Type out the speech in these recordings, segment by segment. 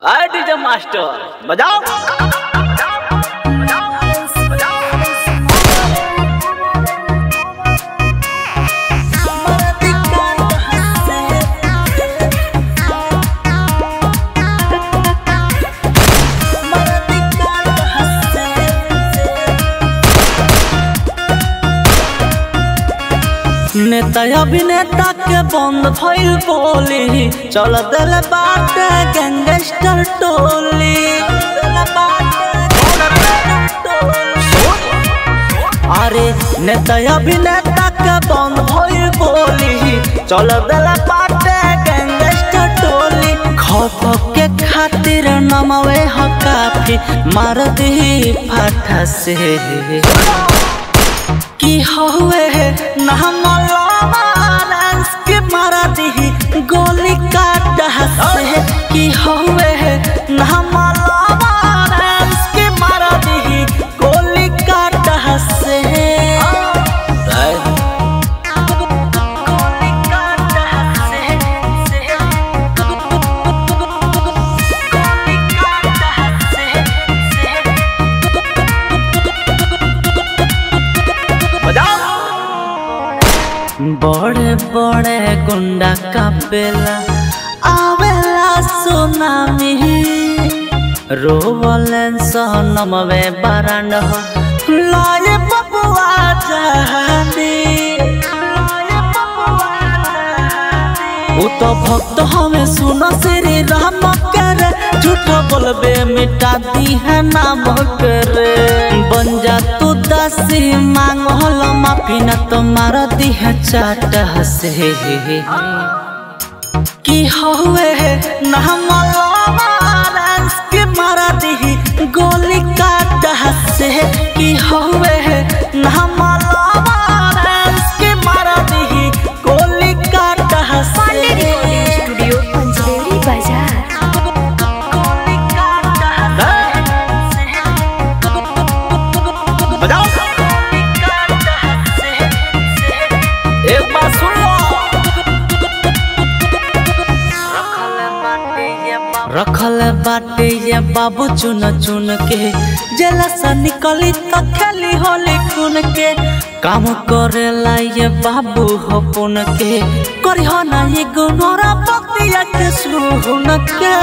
अरे DJ master बजाओ नेता अभिनेता के बंद भइल बोली चल दिल बाटे गैंगस्टर टोली अरे नेता अभिनेता के बंद भइल बोली चल दिल बाटे गैंगस्टर टोली खौफ के खातिर नमवे ह काफी मार दी फाटा से की होवे नाम लॉरेंस के मारा दी गोली काट हसे की होवे नाम लॉरेंस के मारा दी गोली काट हसे गोली काट हसे गोली काट हसे बजाओ बड़े बड़े गुंडा का बेला आवेला सुनामी रोवलन सहनमवे बरंड हो लाए बबुआ जहानी उ तो भक्त हमें सुनो श्री राम करे झूठ बोलबे मिटा दी है नाम करे बन जा तू दासी मांग हलो माफी न तो मार दी है चाट हसे की होवे नाम लॉरेंस के मारा दी गोली काट हसे की होवे नाम लॉरेंस के मारा दी गोली काट हसे स्टूडियो पंचदेवरी बाजार गोली काट हसे बजाओ गोली काट हसे एक बार सुन लो रखल बाटे ये बाबू चुन चुन के जेला से निकली तो खेली होली खून के काम करेला ये बाबू हो पुन के करी हो ना ये गुनोरा बतिया के सुन के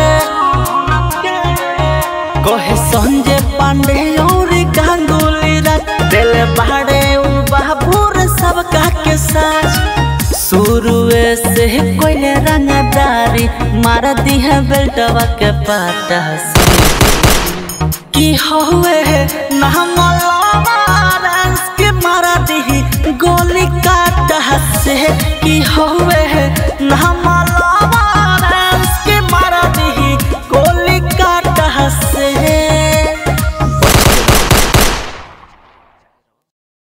कहे संजय पांडे और गांगुली रात दिल बाड़े उ बाबूर सब का के साथ शुरुए से कोई रंगदारी मार दी है बेल्टवा के पाटा से की होवे नाम लॉरेंस के मारा दी गोली काट हसे की होवे नाम